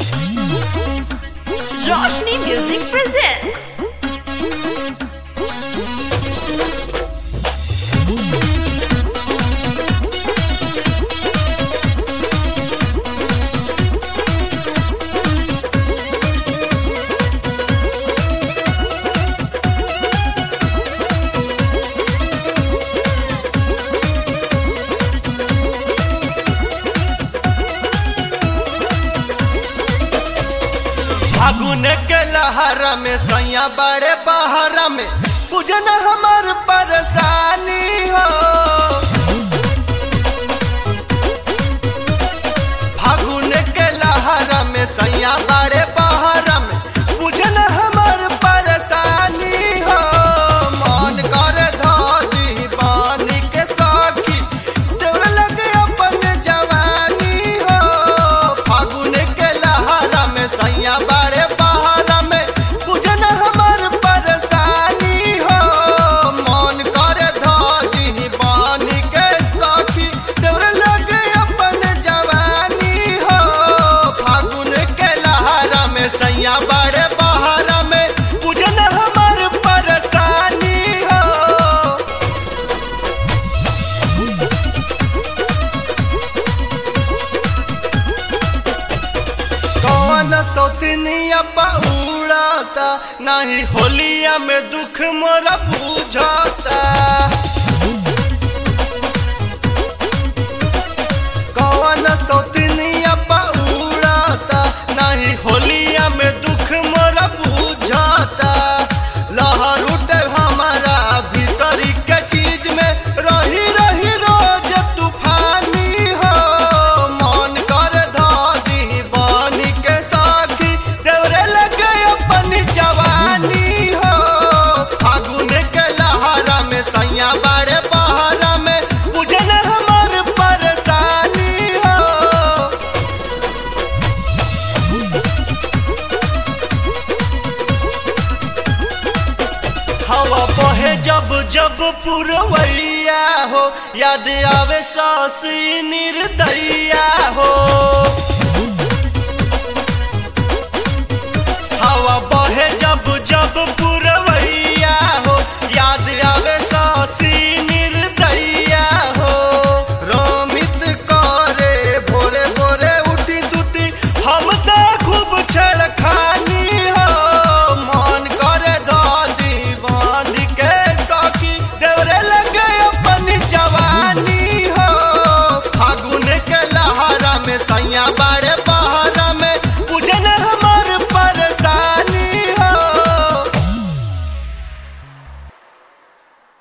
Roshni Music presents. फागुन के लहरा में सैया बड़े बहरा में पूजन हमार परेशानी हो फागुन के लहरा में सैया बड़े बहरा में पूजन हमार परेशानी हो मन कर दी पानी के साखी देवर लगे अपन जवानी हो फागुन के लहरा में सैया बड़े बहरा में पूजन हमार परेशानी हो मन कर दी पानी के साखी देवर लगे अपन जवानी हो फागुन के लहरा में सैया बड़े बहरा में पूजन हमार परेशानी हो कौन सौतनिया उड़ाता नहीं होलिया में दुख मोरा बुझाता कौन सौतनिया उड़ाता नहीं होलिया में दुख मोरा बुझाता लहर उठे हमारा भीतरी के चीज में रही रही रोज तूफानी हो मन कर धादी बानी के साखी देवरे लगे अपनी जवानी हो फागुन के लहरा में सैया बड़े बहरा में बुझन हमार परेशानी हो हवा बहे जब जब पुरवैया हो याद आवे सासी निर्दैया हो